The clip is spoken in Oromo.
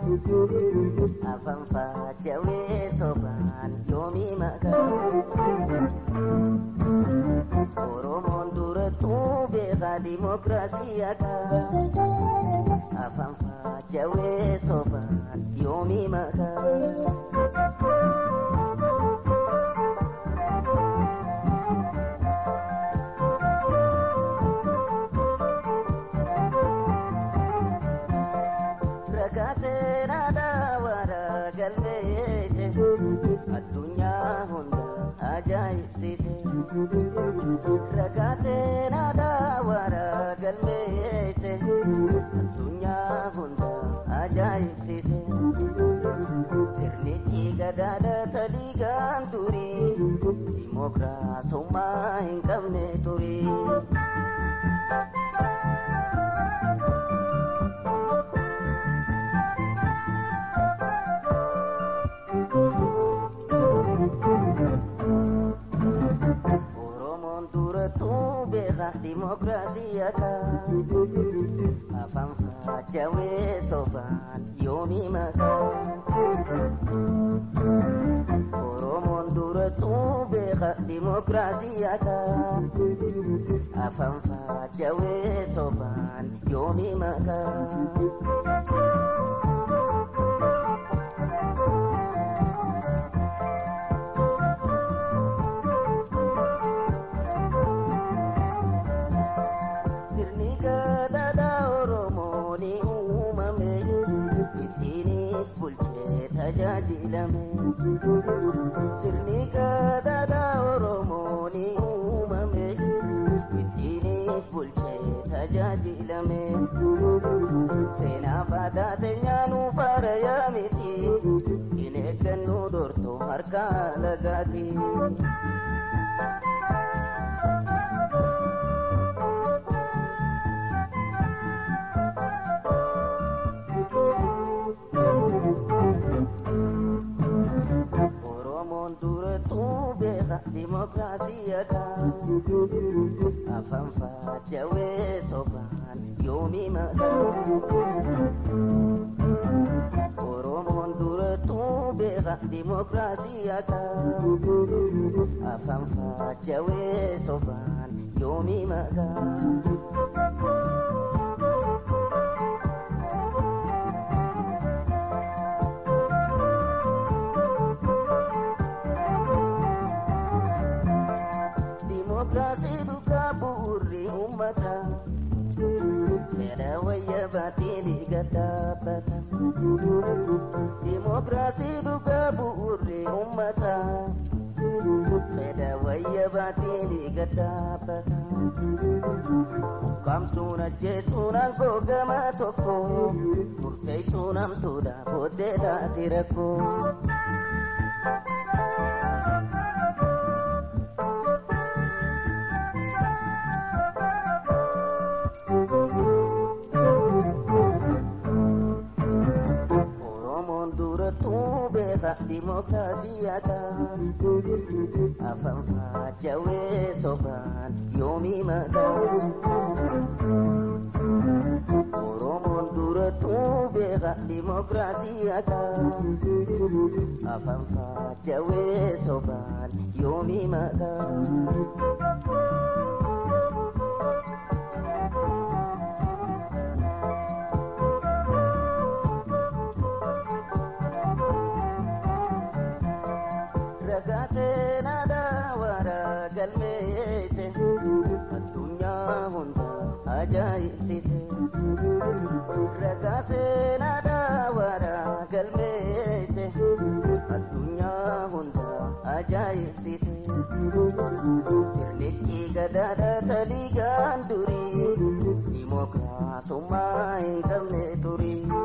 afaan faajawee sobaan yoomii maqaa oromoon durattuu beekaa dimokiraasii akka afaan faajawee sobaan yoomii maqaa. Rakkateen aadaa waaraa galmeesse addunyaa hunda ajaa'ibsiise. Rakkateen aadaa waaraa galmeesse addunyaa hunda ajaa'ibsiise. Sirnichi gadaadha taliigaan turii dimokiraasummaa hin qabne turii. Oromoon durattuu beekaa dimokiraasii akka afaan faajawee sobaan yoomii maqaa. Oromoon durattuu beekaa dimokiraasii akka afaan faajawee sobaan yoomii maqaa. Sirni gadaadaa Oromoo ni uumame ittiin bulchee tajaajilame. Sirni gadaadaa Oromoo ni uumame ittiin bulchee tajaajilame. Seenaa faadaa teenyaa nu faaraya miti hin eeggannu dortoo harka lagaati. Oromoon durattuu beekaa dimokiraasii akka afaan faajawee sobaan yoomii maqaa. Oromoon durattuu beekaa dimokiraasii akka afaan faajawee sobaan yoomii maqaa. Dimokiraasii dhugaa bu'uurri uummataa fedha wayya baatili gadaabbata. Dimokiraasii dhugaa bu'uurri uummataa fedha wayya baatili gadaabbata. Kamsuun ajjeesuun aangoo gama tokko murteessuun hamtuudha booddeedhaati rakkoo. Oromoon durattuu beekaa dimokiraasii akka afaan faajawee sobaan yoomii maqaa. Oromoon durattuu beekaa dimokiraasii akka afaan faajawee sobaan yoomii maqaa. Rakkateen aadaa waaraa galmeesse addunyaa hunda ajaa'ibsiise. Rakkateen aadaa waaraa galmeesse addunyaa hunda ajaa'ibsiise. Sirnichi gadaadha taliigaan durii dimokiraasummaa hin qabne turii.